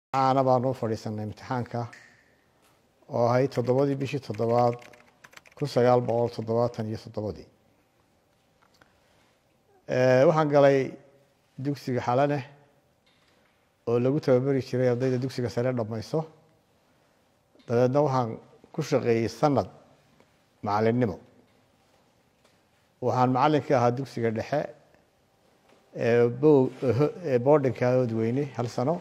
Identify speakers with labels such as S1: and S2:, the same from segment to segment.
S1: caana baan u fadhiisanay imtixaanka oo ahayd toddobadii bishii toddobaad kun sagaal boqol toddobaatan iyo toddobadii waxaan galay dugsiga xalane oo lagu tababari jiray ardayda dugsiga sare dhammayso dabeedna waxaan ku shaqeeyey sanad macalinnimo waxaan macallinkii ahaa dugsiga dhexe ee boardinka oodweyne hal sano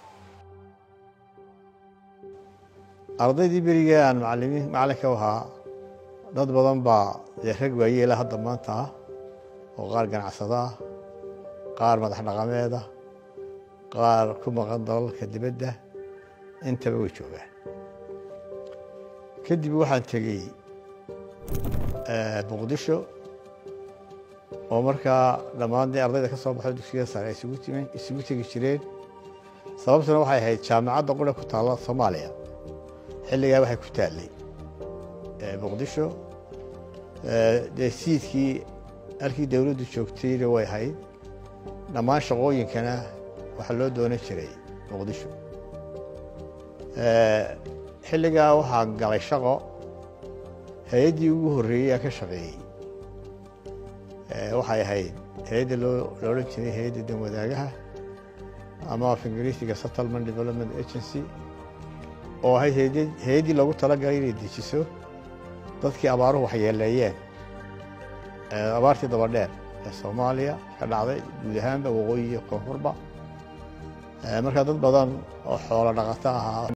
S1: ardaydii berigee aan macalimiin macallinka u ahaa dad badan baa dee rag waayeela hadda maanta ah oo qaar ganacsado ah qaar madax dhaqameed ah qaar ku maqan dalalka dibadda intaba way joogaan kadib waxaan tegey muqdisho oo markaa dhammaan dee ardayda ka soo baxo dugsiga sare ay isugu timen isugu tegi jireen sababtuna waxay ahayd jaamacadda qura ku taalla soomaaliya xilligaa waxay ku taallay muqdisho dee siidkii halkii dowladdu joogtayna way ahayd dhammaan shaqooyinkana waxaa loo doonan jiray muqdisho xilligaa waxaan galay shaqo hay-addii ugu horreeyey aan ka shaqeeyey waxay ahayd hay-adda loo la odhan jiray hay-adda dan wadaagaha ama af ingiriisiga settlement development agency oo ahayd hay-addii loogu talagalay inay dejiso dadkii abaaruhu waxyeeleeyeen abaartii dabadheer ee soomaaliya ka dhacday guud ahaanba waqooyi iyo koonfurba markaa dad badan oo xoolo dhaqato ahaa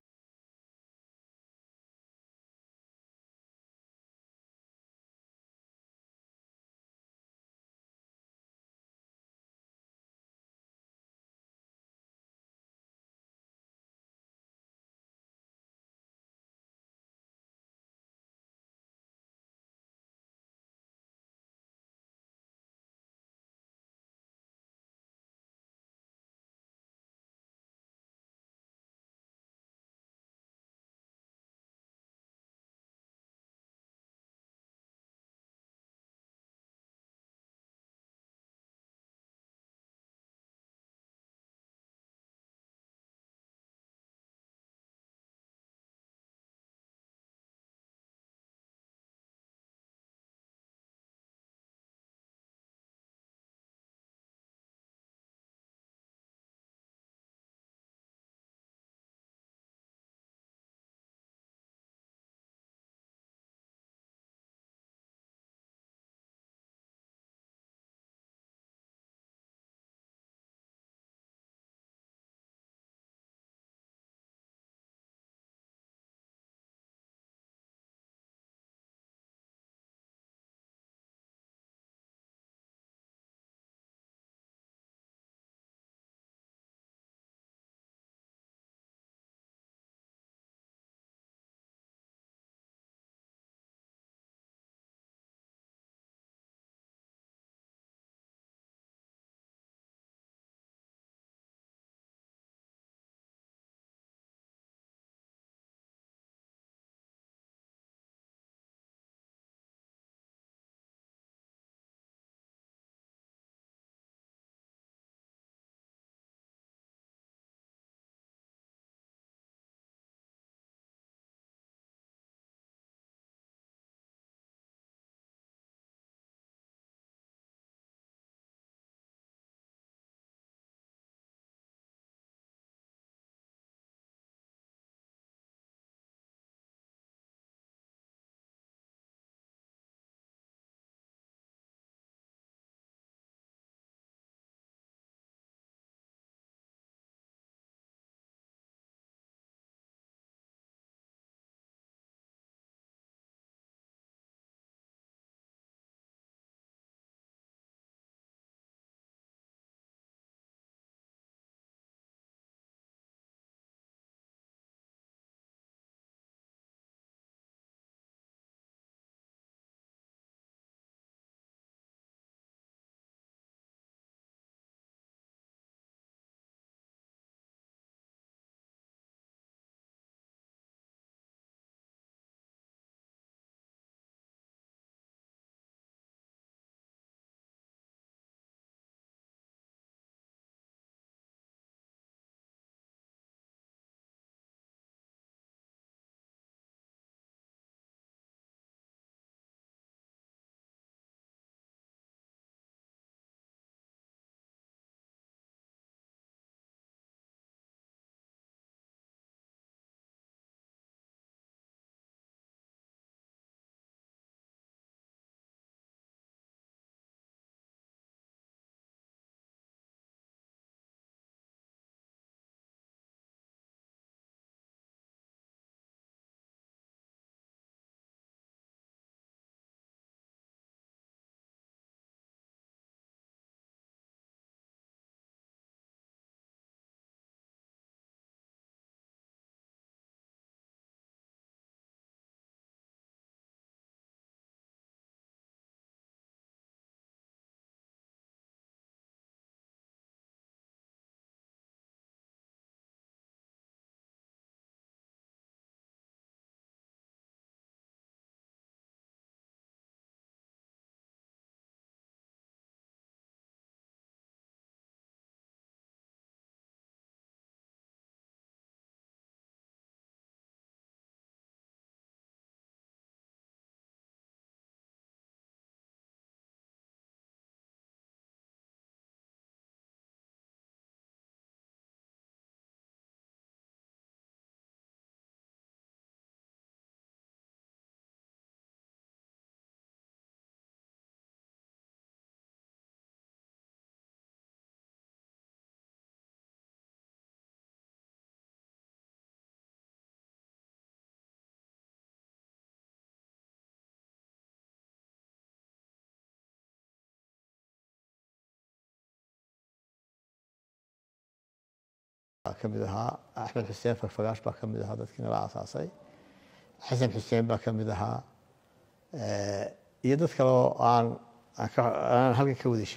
S1: ka mid ahaa axmed xuseen farfagaash baa ka mid ahaa dadkii nala aasaasay xasan xuseen baa ka mid ahaa iyo dad kale oo aan aan halkan ka wada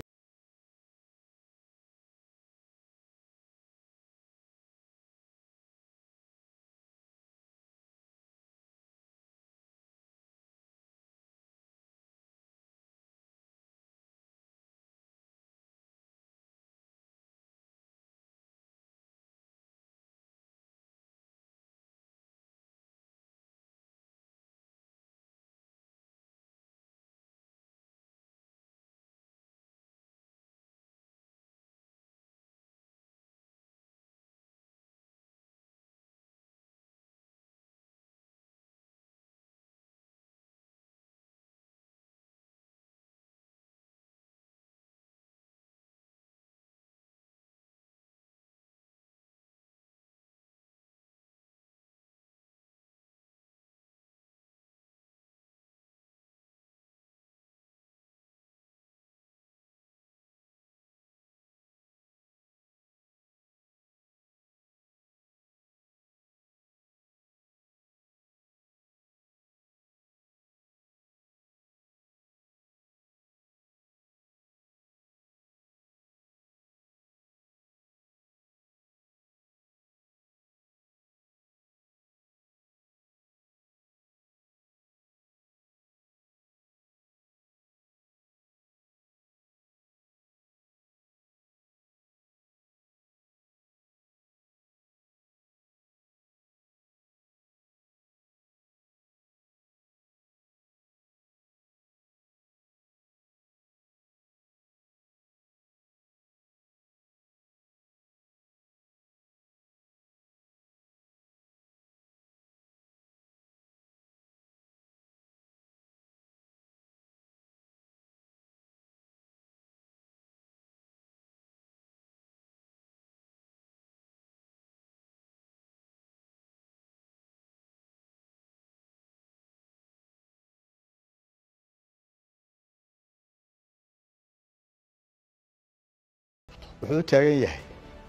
S1: wuxuu u taagan yahay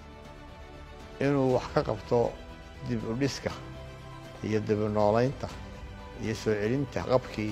S1: inuu wax ka qabto dib u dhiska iyo dib u noolaynta iyo soo celinta qabkii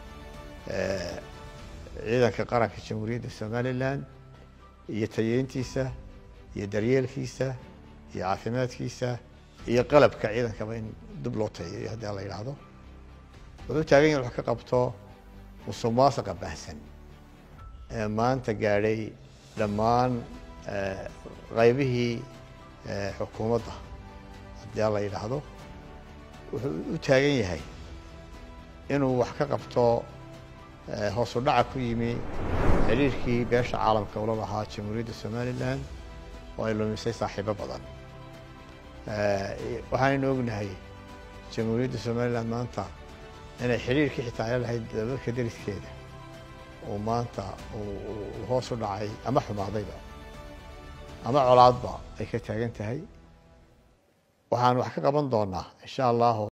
S1: ciidanka qaranka jamhuuriyadda somalilan iyo tayeyntiisa iyo daryeelkiisa iyo caafimaadkiisa iyo qalabka ciidankaba in dib loo tayeeyo haddii la yidhaahdo wuxuu u taagan yahay wax ka qabto musuq maasaqa baahsan ee maanta gaadhay dhammaan qaybihii xukuumadda haddii la yidhaahdo wuxuu u taagan yahay inuu wax ka qabto hoosu dhaca ku yimi xiriirkii beesha caalamka ula lahaa jamhuuriyadda somalilan oo ay lumisay saaxiibo badan waxaanaynu ognahay jamhuuriyadda somalilan maanta inay xiriirkii xitaa ay lahayd dalalka deriskeeda uu maanta uu hoos u dhacay ama xumaadayba ama colaadba ay ka taagan tahay waxaan wax ka qaban doonaa insha allahu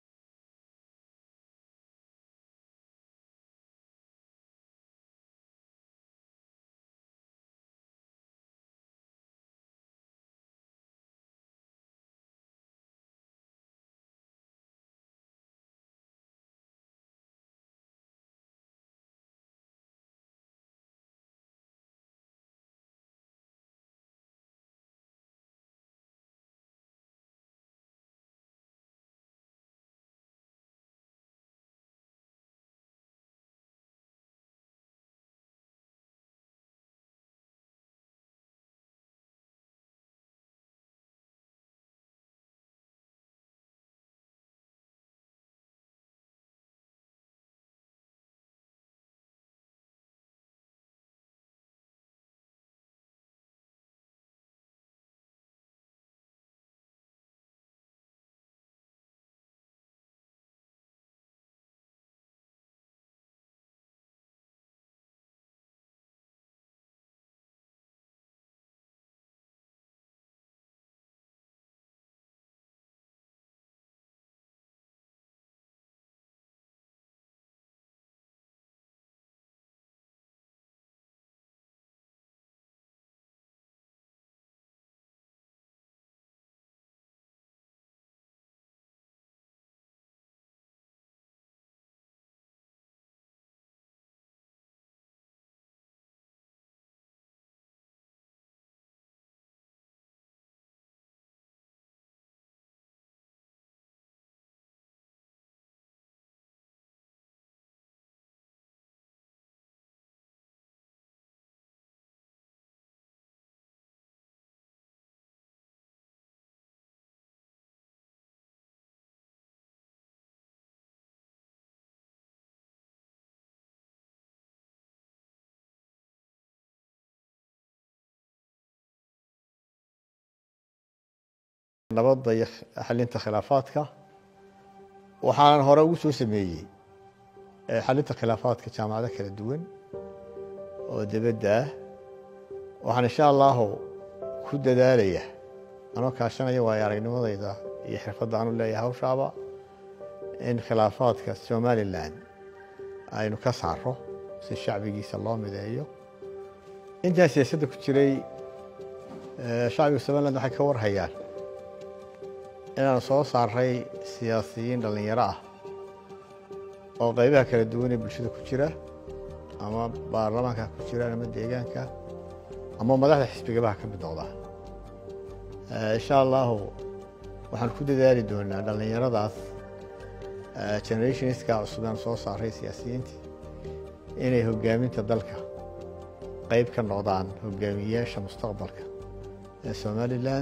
S1: nabadda iyo xalinta khilaafaadka waxaanan hore ugu soo sameeyey xalinta khilaafaadka jaamacado kala duwan oo dibadda ah waxaan insha allahu ku dadaalaya anoo kaashanaya waayo aragnimadayda iyo xirfadda aanu leeyahay hawshaaba in khilaafaadka somalilan aynu ka saaro si shacbigiisa loo mideeyo intaan siyaasadda ku jiray shacbiga somaliland waxay ka warhayaan inaanu soo saaray siyaasiyiin dhallinyaro ah oo qaybaha kala duwan ee bulshada ku jira ama baarlamaanka ku jiraan ama deegaanka ama madaxda xisbigabaha ka mid noqdaa insha allahu waxaan ku dadaali doonaa dhallinyaradaas generationska cusub aan soo saaray siyaasiyiintii inay hogaaminta dalka qayb ka noqdaan hogaamiyeyaasha mustaqbalka ee somalilan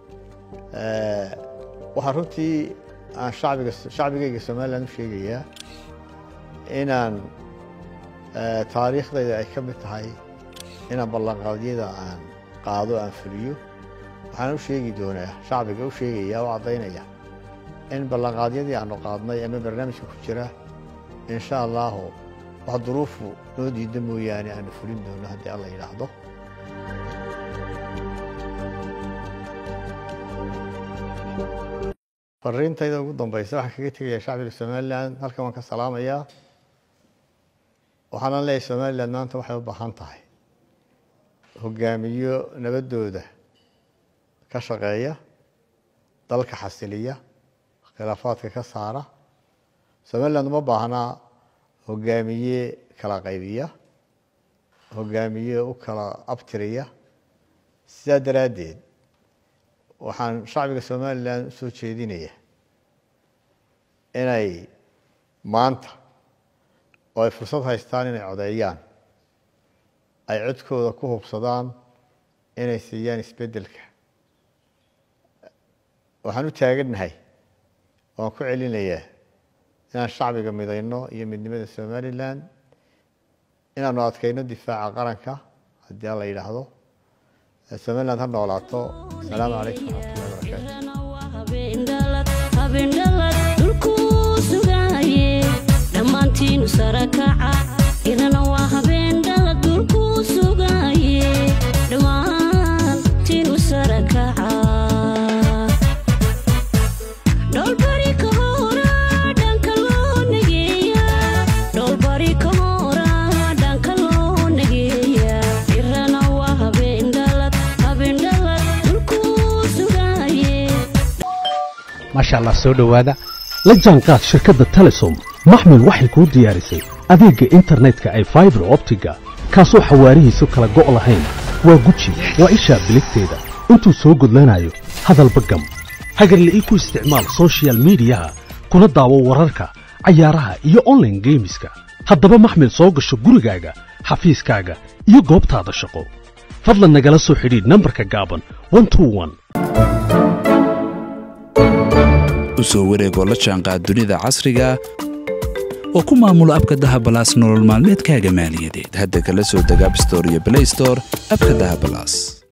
S1: waxaa runtii aan shacbiga shacbigayga somalilan u sheegayaa inaan taariikhdayda ay ka mid tahay inaan ballanqaadyada aan qaado aan fuliyo waxaan u sheegi doonaa shacbiga u sheegaya oo caddaynaya in ballanqaadyadii aanu qaadnay ama barnaamijka ku jira insha allahu wax duruufu noo diida mooyaane aanu fulin doono haddii alla yidhaahdo fariintayda ugu dambaysa waxaan kaga tegayaa shacbiga somalilan halkan waan ka salaamayaa waxaanan leeyahay somalilan maanta waxay u baahan tahay hogaamiyo nabadooda ka shaqeeya dalka xasiliya khilaafaadka ka saara somaliland uma baahnaa hogaamiye kala qaybiya hogaamiye u kala abtiriya sidaa daraaddeed waxaan shacbiga somalilan u soo jeedinaya inay maanta oo ay fursad haystaan inay codeeyaan ay codkooda ku hubsadaan inay siiyaan isbeddelka waxaan u taagannahay waan ku celinayaa inaan shacbiga midayno iyo midnimada somalilan inaanu adkayno difaaca qaranka haddii alla yidhaahdo somaliland ha noolaato asalaamu calaykum waraxmatullahi
S2: dhammaantiinu sarakaca irana waa habeendhalad dulkuu sugaye dhammaantiinu sarakaca dholbari ka hora dhanka loo nageeya dholbari ka hora dhanka loo nageeya irana waa habeendhalad habeendhalad dulkuu sugaye
S3: maasha allah soo dhowaada la jaanqaad shirkadda telesom maxmed waxay kuu diyaarisay adeegga internetka ay faibar optiga kaasoo xawaarihiisu kala go' lahayn waa guji waa ishaa biligteeda intuu soo gudlanayo hadalba gam hagarla'ii ku isticmaal sochial midiyaha kuna daawo wararka cayaaraha iyo onlaine geemiska haddaba maxmed soo gasho gurigaaga xafiiskaaga iyo goobtaada shaqo fadlan nagala soo xidhiidh nambarka gaaban
S4: u soo wareegoo la jaanqaad dunida casriga oo ku maamulo abka dahabalaas nolol maalmeedkaaga maaliyadeed hadda kala soo deg abstore iyo blaystore abka dahabalaas